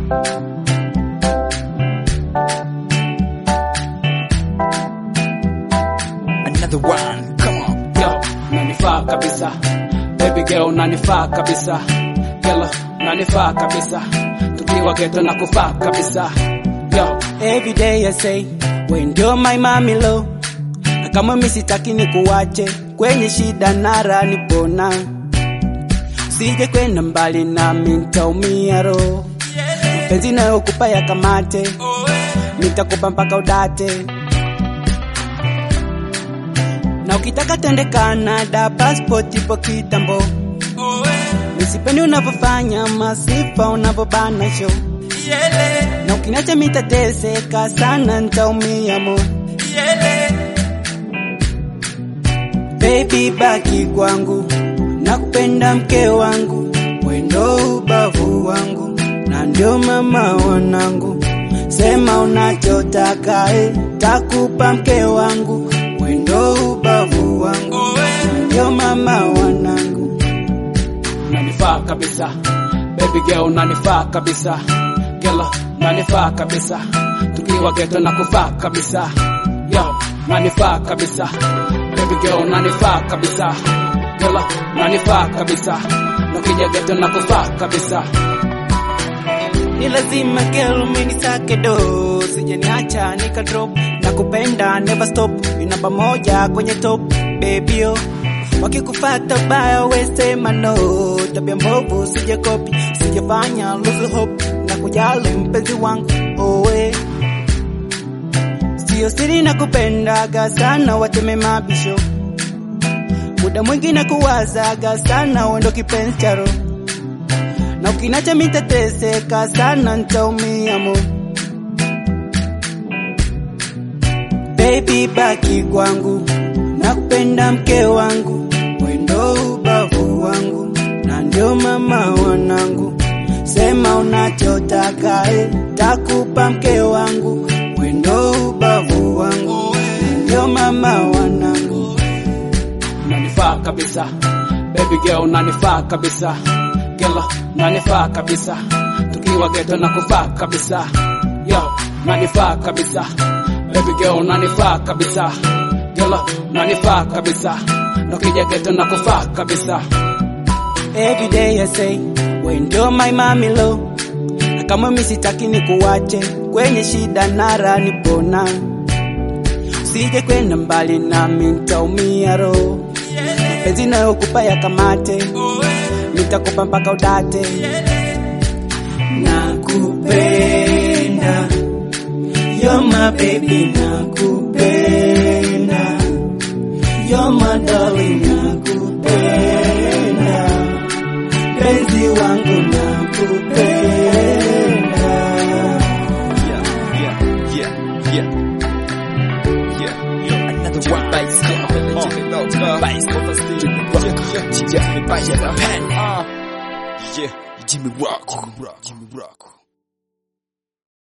Another one, come on. Yo, nanifaa kabisa baby girl nanifaa kabisa Girl, nanifaa kabisa tukiwa geto na kufaa kabisa Yo, Every day I say, we ndio my mami lo, na kama mimi sitaki nikuache kwenye shida nara nipona, usije kwenda mbali nami nitaumia roho, mapenzi nayokupa ya kamate, nitakupa mpaka udate, na ukitaka tende Canada, passport ipo kitambo, nisipendi unavyofanya masifa unavyobana show na ukiniacha mitateseka sana, nitaumia mo. Baby baki kwangu, nakupenda mke wangu, wendo ubavu wangu, na ndio mama wanangu. Sema unachotaka eh, takupa mke wangu, wendo ubavu wangu, na ndio mama wanangu. nanifaa kabisa baby girl nanifaa kabisa Girl, nanifaa kabisa tukiwa geto na kufaa kabisa Yo, nanifaa kabisa baby girl nanifaa kabisa Girl, nanifaa kabisa nukija geto na kufaa kabisa ni lazima girl minisake do sijaniacha nika drop na kupenda never stop ni namba moja kwenye top baby yo wakikufata baya wesema no tabia mbovu sije kopi sijafanya lose hope na kujali mpenzi wangu owe sio siri na kupendaga sana wateme mabisho muda mwingi na kuwazaga sana wendo kipenzi cha roho na ukinacha mitateseka sana, nitaumia mo. Baby baki kwangu, nakupenda mke wangu, wendo ubavu wangu, na ndio mama wanangu. Sema unachotaka eh, takupa mke wangu, wendo ubavu wangu, na ndio mama wanangu. nanifaa kabisa baby girl nanifaa kabisa Girl, nanifaa kabisa tukiwa geto na kufaa kabisa Yo, nanifaa kabisa baby girl nanifaa kabisa Girl, nanifaa kabisa nukija geto na kufaa kabisa Every day I say, we ndio my mami lo, na kama mimi sitaki nikuache kwenye shida nara nipona, usije kwenda mbali nami nitaumia roho, mapenzi nayokupa ya kamate, nitakupa mpaka udate, nakupenda You're my baby, nakupenda You're my darling, nakupenda Penzi wangu nakupenda Yeah, yeah, yeah, yeah. Yeah, yeah. Another one. Bass, come on. Bass, come on. Yeah, yeah, yeah. Yeah, Jimmy Rock. Jimmy Rock. Jimmy Rock.